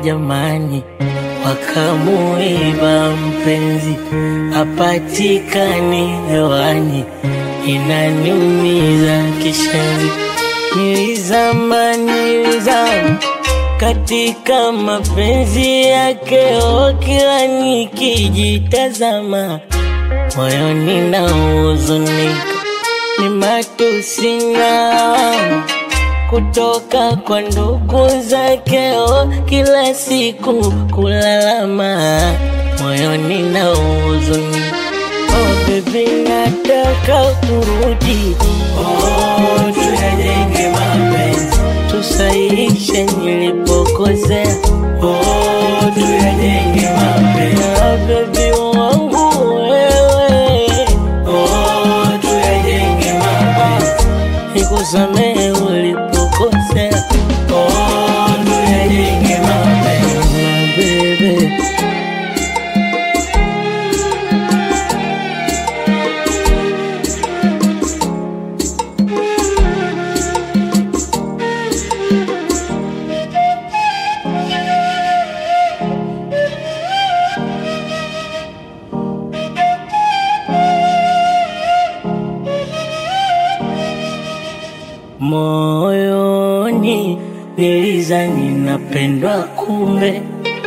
jamani, wakamuiba mpenzi apatikani hewani, inaniumiza kishenzi. Nilizama, nilizama katika mapenzi yake, o, kila nikijitazama moyoni na huzunika, ni matusi na lawama kutoka kwa ndugu zake, o, kila siku kulalama moyoni na huzunika. Oh baby, nataka kurudi, oh, tuyajenge mapenzi, tusahihishe nilipokosea, oh, tuyajenge mapenzi, oh, baby wangu wewe, oh, tuyajenge mapenzi, nikusamehe ulipokosea, oh, tuyajenge mapenzi, my baby. Moyoni nilizani napendwa, kumbe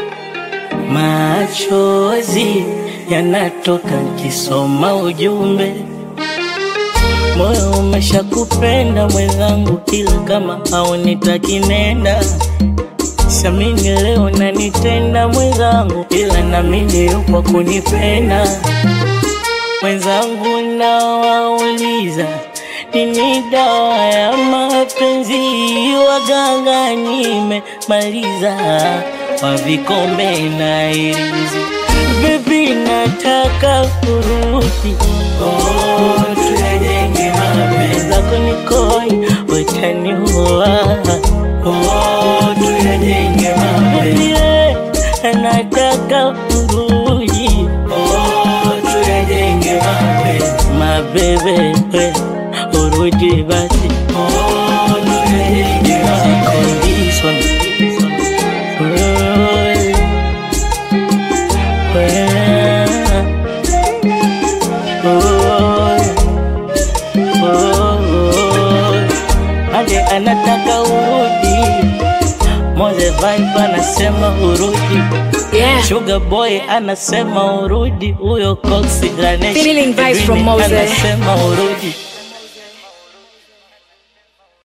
machozi yanatoka kisoma ujumbe. Moyo umeshakupenda mwenzangu, kila kama haunitaki nenda. Siamini leo nanitenda mwenzangu, ila namini yupo kunipenda mwenzangu. Nawauliza, nini dawa ya mapenzi? Waganga nimemaliza, wa vikombe na irizi. Baby, nataka kurudi, oh, tuyajenge mapenzi zako nikoi, utaniua, oh, tuyajenge mapenzi nataka kurudi, oh, tuyajenge mapenzi mabebe, we, urudi basi, oh, tuyajenge mapenzi condition Ade anataka urudi, Moze Vibe anasema urudi, Yeah. Sugar Boy anasema urudi, huyo Coxy Ganesh Feeling vibes from Edwin Mose. anasema urudi